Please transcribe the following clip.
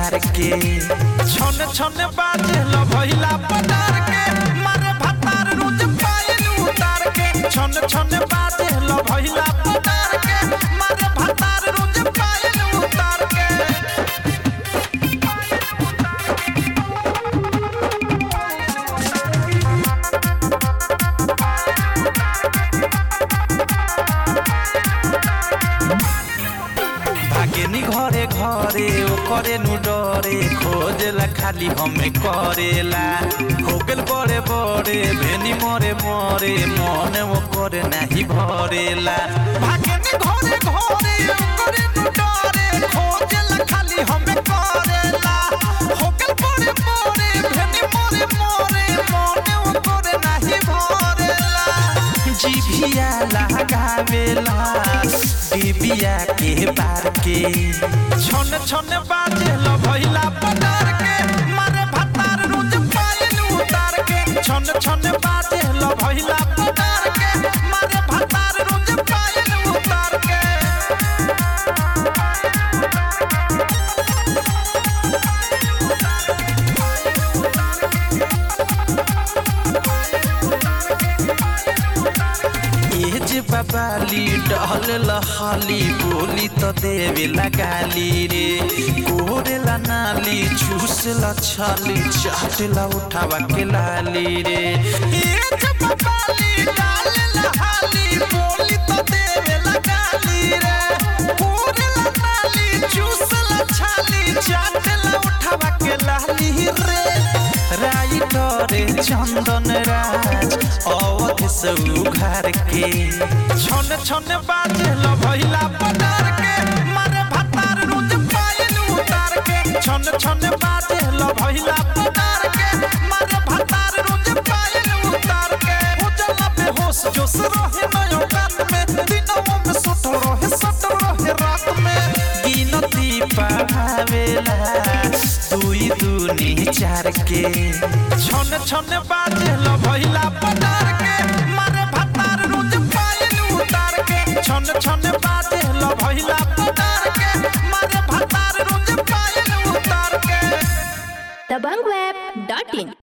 चार के छन छन बाजे ल भइला पटार के मारे भतार रोज पायल उतार के छन छन बाजे ल भइला पटार के मारे भतार रोज पायल उतार के भागेनी घरे घरे ओ करे नु डरे खोजेला खाली हमें करेला हो गेल बड़े बड़े भेनी मरे मरे मन वो करे नाही भरेला भागेनी घरे घरे ओ करे नु डरे खोजेला खाली हमें करेला हो गेल बड़े बड़े भेनी मरे मरे मन वो करे नाही भरेला जिभिया लगावेला डिबिया के बार के छन छन बाजे ल भइला पटार के मारे भतार रोज पायल उतार के छन छन बाजे ल भइला पटार के मारे भतार रोज पायल उतार के ए जे बाबाली डहल लहाली बोली तो देवे लगाली रे कोरेला नाली चूसला छाली चाटला उठावा के लाली रे ए जे बाबाली डहल लहाली बोली तो देवे लगाली रे कोरेला नाली चूसला छाली चाटला उठावा के लाली रे राइटरे चंदन राज अवध से उघार के छन छन बाजे ल भइला पटार के मारे भतार रोज पायल उतार के छन छन बाजे ल भइला पटार के मारे भतार रोज पायल उतार के उजला बेहोश जोश रहे नयो कान में दिनों में सुतल रहे सटल रहे रात में गिनती पावेला दुई दूनी चार के छन छन बाजे ल भइला पटार के मारे भतार रोज पायल उतार के छन छन बाजे ल भइला पटार के मारे भतार रोज पायल उतार के दबंगweb.in